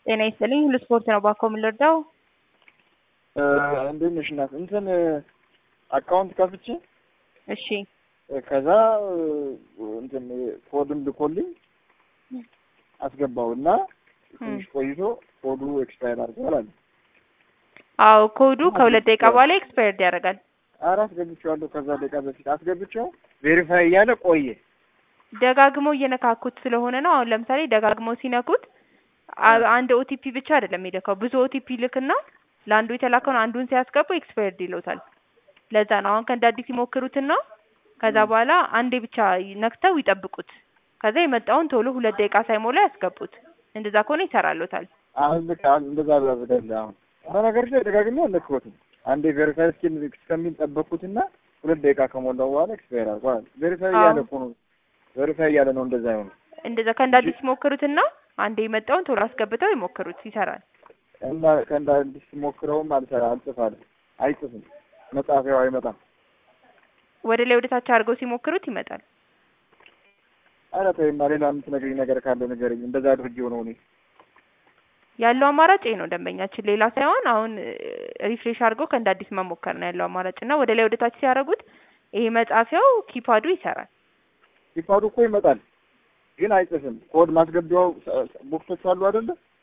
ጤና ይስጥልኝ ሁሉ ስፖርት ነው ባኮ የምንረዳው እንዴት ነሽ እናት? እንትን አካውንት ከፍቼ እሺ ከዛ እንትን ኮድም ልኮልኝ አስገባው እና ትንሽ ቆይቶ ኮዱ ኤክስፓየር አድርጓል አለ። አዎ ኮዱ ከሁለት ደቂቃ በኋላ ኤክስፓየርድ ያደርጋል ኧረ አስገብቼዋለሁ። ከዛ ደቂቃ በፊት አስገብቼው ቬሪፋይ እያለ ቆየ። ደጋግመው እየነካኩት ስለሆነ ነው። አሁን ለምሳሌ ደጋግመው ሲነኩት አ- አንድ ኦቲፒ ብቻ አይደለም የሚልከው ብዙ ኦቲፒ ልክና ለአንዱ የተላከውን አንዱን ሲያስገቡ ኤክስፓየርድ ይለውታል። ለዛ ነው አሁን ከእንደ አዲስ ይሞክሩትና ከዛ በኋላ አንዴ ብቻ ነክተው ይጠብቁት። ከዛ የመጣውን ቶሎ ሁለት ደቂቃ ሳይሞላ ያስገቡት። እንደዛ ከሆነ ይሰራሎታል። አሁን ልክ አሁን እንደዛ ብላዘጋለ አሁን በነገር ላይ ደጋግሜ አልነካሁትም። አንዴ ቬሪፋይ እስኪል እስከሚል ጠበቅኩትና ሁለት ደቂቃ ከሞላው በኋላ ኤክስፓየር አድርጓል። ቬሪፋይ እያለ እኮ ነው ቬሪፋይ እያለ ነው እንደዛ ይሆነ እንደዛ ከእንደ አዲስ ይሞክሩትና አንዴ የመጣውን ቶሎ አስገብተው ይሞክሩት፣ ይሰራል። እና ከእንደ አዲስ ሞክረውም አልሰራ አልጽፋለም አይጽፍም። መጻፊያው አይመጣም። ወደ ላይ ወደ ታች አድርገው ሲሞክሩት ይመጣል። ኧረ ተይማ ሌላ የምትነግሪኝ ነገር ካለ ንገረኝ። እንደዛ አድርጌው ነው እኔ ያለው አማራጭ ይሄ ነው ደንበኛችን፣ ሌላ ሳይሆን አሁን ሪፍሬሽ አድርገው ከእንደ አዲስ መሞከር ነው ያለው አማራጭ እና ወደ ላይ ወደ ታች ሲያደርጉት ይሄ መጻፊያው ኪፓዱ ይሰራል። ሲፋዱ እኮ ይመጣል ግን አይጽፍም። ኮድ ማስገቢያው ቦክሶች አሉ አይደለ?